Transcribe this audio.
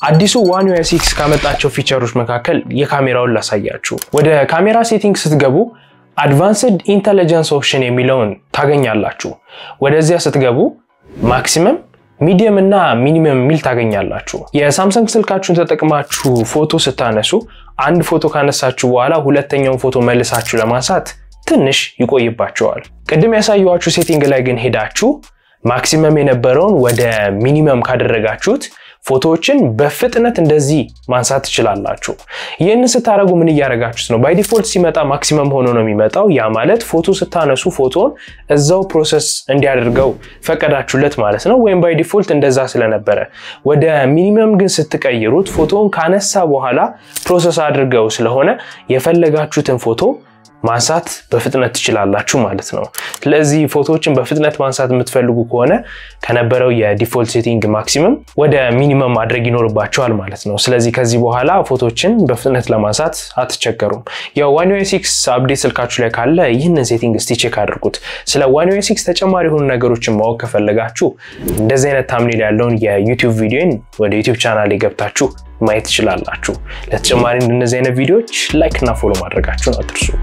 አዲሱ ዋን ዩአይ ሲክስ ካመጣቸው ፊቸሮች መካከል የካሜራውን ላሳያችሁ። ወደ ካሜራ ሴቲንግ ስትገቡ አድቫንስድ ኢንተለጀንስ ኦፕሽን የሚለውን ታገኛላችሁ። ወደዚያ ስትገቡ ማክሲመም ሚዲየም እና ሚኒመም የሚል ታገኛላችሁ። የሳምሰንግ ስልካችሁን ተጠቅማችሁ ፎቶ ስታነሱ አንድ ፎቶ ካነሳችሁ በኋላ ሁለተኛውን ፎቶ መልሳችሁ ለማንሳት ትንሽ ይቆይባቸዋል። ቅድም ያሳየኋችሁ ሴቲንግ ላይ ግን ሄዳችሁ ማክሲመም የነበረውን ወደ ሚኒመም ካደረጋችሁት ፎቶዎችን በፍጥነት እንደዚህ ማንሳት ትችላላችሁ። ይህንን ስታደረጉ ምን እያደረጋችሁት ነው? ባይ ዲፎልት ሲመጣ ማክሲመም ሆኖ ነው የሚመጣው። ያ ማለት ፎቶ ስታነሱ ፎቶን እዛው ፕሮሰስ እንዲያደርገው ፈቀዳችሁለት ማለት ነው። ወይም ባይ ዲፎልት እንደዛ ስለነበረ፣ ወደ ሚኒመም ግን ስትቀይሩት ፎቶን ካነሳ በኋላ ፕሮሰስ አድርገው ስለሆነ የፈለጋችሁትን ፎቶ ማንሳት በፍጥነት ትችላላችሁ ማለት ነው። ስለዚህ ፎቶዎችን በፍጥነት ማንሳት የምትፈልጉ ከሆነ ከነበረው የዲፎልት ሴቲንግ ማክሲመም ወደ ሚኒመም ማድረግ ይኖርባቸዋል ማለት ነው። ስለዚህ ከዚህ በኋላ ፎቶዎችን በፍጥነት ለማንሳት አትቸገሩም። ያው ዋን ዩአይ ሲክስ አፕዴት ስልካችሁ ላይ ካለ ይህንን ሴቲንግ እስቲ ቼክ አድርጉት። ስለ ዋን ዩአይ ሲክስ ተጨማሪ የሆኑ ነገሮችን ማወቅ ከፈለጋችሁ እንደዚህ አይነት ታምኔል ያለውን የዩቲዩብ ቪዲዮን ወደ ዩቲዩብ ቻናል ገብታችሁ ማየት ትችላላችሁ። ለተጨማሪ እንደነዚህ አይነት ቪዲዮዎች ላይክ እና ፎሎ ማድረጋችሁን አትርሱ።